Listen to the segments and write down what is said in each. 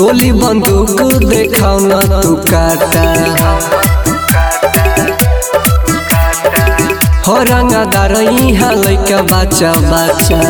गोली बंदूक देखाओ न तू काटा हो रंगदार यहाँ लैका बच्चा बच्चा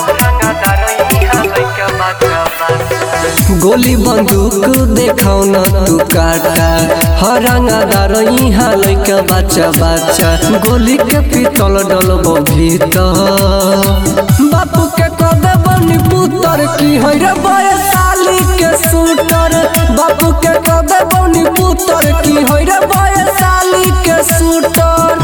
गोली बंदूक देखाओ न तू काटा हो रंगदार यहाँ लैका बच्चा बच्चा गोली के पितल डलब भीतर बापू के कदे बनी पुतर की है रे बयसाली के शूटर बापू के कदे बनी पुतर की है रे बयसाली के शूटर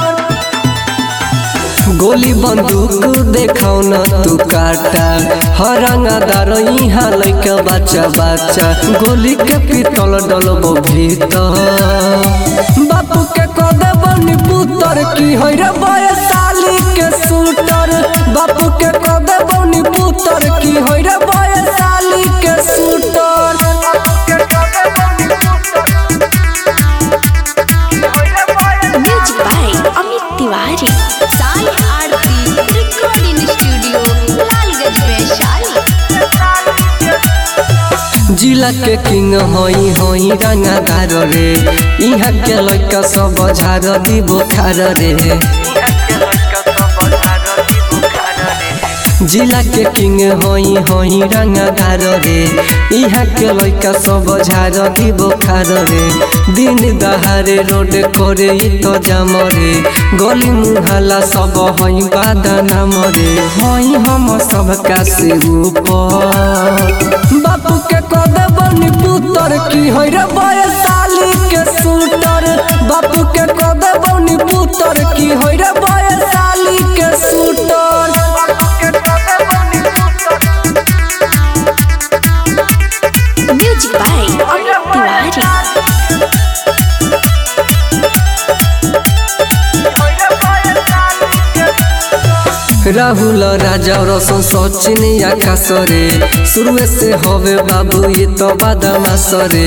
गोली बंदूक देखाओ न तू काटा हरंगादार यहाँ लैका बच्चा बच्चा गोली के पितल डलब भीतर बापू के कदे बनी पुतर की है रे बयसाली के शूटर बापू के कदे बनी पुतर की है रे बयसाली के shooter music by Amit Tiwari Sai Aarti recording studio Lalganj Vaishali जिला के किंग हई हई रंगादार रे यहाँ के लड़का सब झार दी बुखार रे जिला के किंग हई हई रंगादार रे यहाँ के लड़का सब झार दी बुखार रे दिन दहारे रोड करे इ तो जाम रे गली मुहला सब हई बादाना मरे हई हम सब का से ऊपर बापू के कदे बनी पुतर की है रे बयसाली के शूटर बापू के कदे बनी पुतर की है रे बयसाली के shooter music by Amit Tiwari Rahul Raja Rasan Sachin आकाश रे शुरुए से हवे बाबू ये तो बादामास रे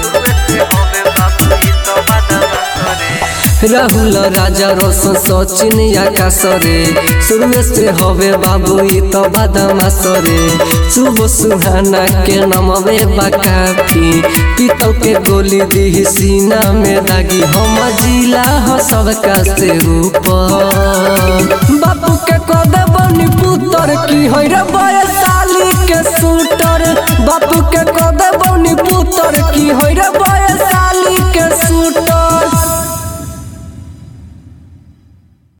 राहुल राजा रसन सचिन आकाश रे शुरुए से हवे बाबू ये तो बादामास रे शुभ सुहाना के नमवे बाकाफी पीतल के गोली दी सीना में दागी हम जिला ह सबका से ऊपर बापू के कदे बनी पुतर की है रे बयसाली के शूटर बापू के कदे बनी